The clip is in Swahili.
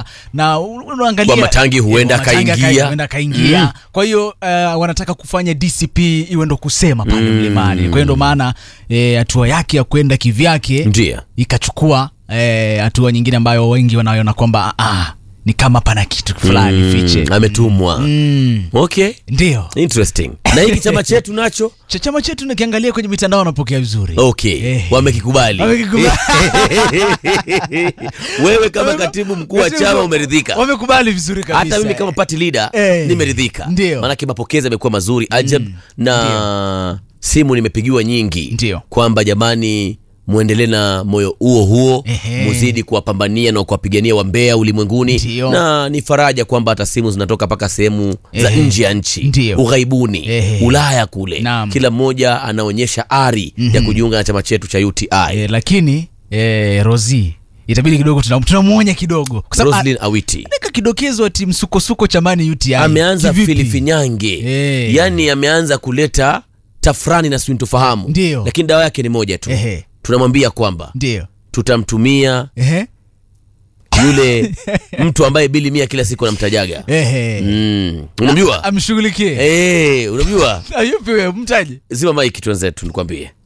na unaangalia Kwa Matangi huenda Eh, kwa Matangi akaingia. aka- huenda akaingia Mm. kwa hiyo uh, wanataka kufanya DCP iwe ndo kusema pale Mm. mlimani kwa hiyo ndo maana eh, hatua yake ya kwenda kivyake ndio ikachukua eh, hatua nyingine ambayo wengi wanaiona kwamba ah, ah, ni kama pana kitu fulani Mm, fiche ametumwa mm. okay ndio interesting na hiki chama chetu nacho cha chama chetu nakiangalia kwenye mitandao wanapokea vizuri okay Eh. wamekikubali Wamekikubali. wewe kama katibu mkuu wa chama umeridhika wamekubali vizuri kabisa hata mimi kama party leader Eh. nimeridhika Ndio. maanake mapokezi yamekuwa mazuri ajab na simu nimepigiwa nyingi Ndio. kwamba jamani mwendelee na moyo huo huo Ehe. muzidi kuwapambania na kuwapigania wambea ulimwenguni Ndio. na ni faraja kwamba hata simu zinatoka mpaka sehemu za Ehe. nje ya nchi Ndio. ughaibuni Ehe. ulaya kule Naam. kila mmoja anaonyesha ari ya kujiunga na chama chetu cha uti eh, lakini eh, rosi itabidi kidogo tunam- tunamwonya kidogo kwa sababu roslin awiti anaweka kidokezo ati msukosuko chamani uti ameanza Kivipi? filifinyange Eh. yaani ameanza kuleta tafrani na sintofahamu Ndio. lakini dawa yake ni moja tu Ehe. tunamwambia kwamba ndio tutamtumia Ehe. yule mtu ambaye bili mia kila siku anamtajaga Ehe. mm. unamjua amshughulikie Eh, unamjua ayupi wewe mtaji zima maiki twenzetu nikwambie